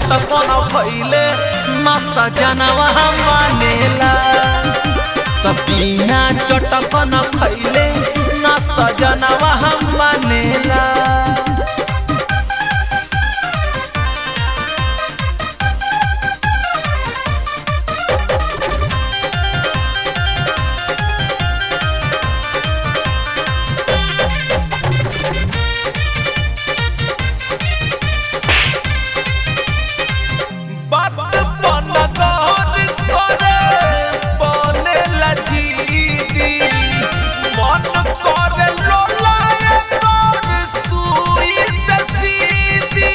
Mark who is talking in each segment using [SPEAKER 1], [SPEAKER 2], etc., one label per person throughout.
[SPEAKER 1] चटकन भैले न सजनवा मानेला त बिना चटकन खैले न सजनवा मानेला बात बन गौर करे बनेला जीदी मन करे लोलाए तोर सुई से सीधी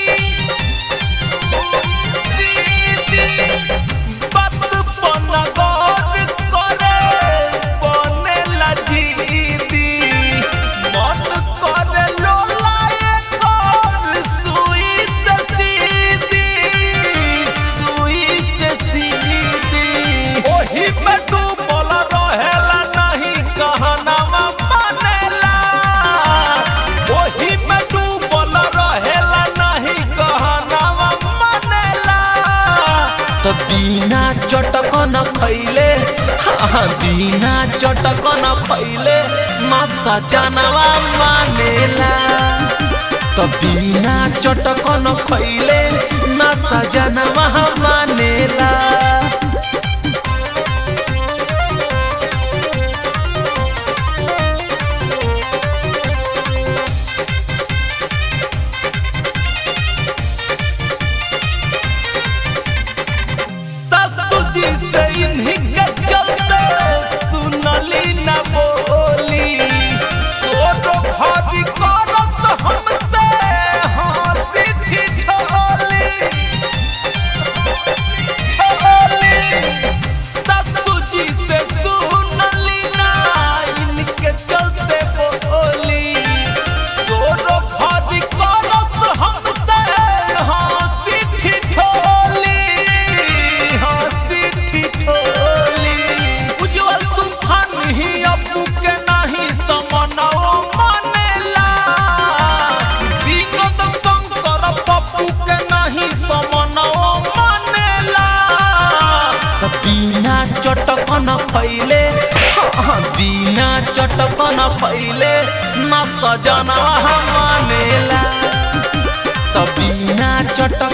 [SPEAKER 1] सीधी बात बन गौर करे बनेला जीदी मन करे लोलाए तोर सुई से सीधी सुई से सीधी ओही में डूबल रहेला नहीं कहनावा मानेला ओही में डूबल रहेला नहीं कहनावा मानेला तो बिना चटकन खैले हाँ बिना चटकन खैले न सजनवा मानेला तो बिना चटकन खैले न सजनवा मानेला ससुर जी से इन्हीं के चलते सुनली न बोली सोरो भाभी करत हमसे हंसी ठिठोली ठिठोली ससुर जी से सुनली ना इनके चलते बोली सोरो भाभी करत हमसे हंसी ठिठोली हंसी ठिठोली उज्जवल तूफान ही अबू के नहीं समनवा मानेला विनोद शंकर पप्पू के नहीं समनवा मानेला त बिना चटकन फैले हाँ, बिना चटकन फैले न सजनवा मानेला त बिना चटक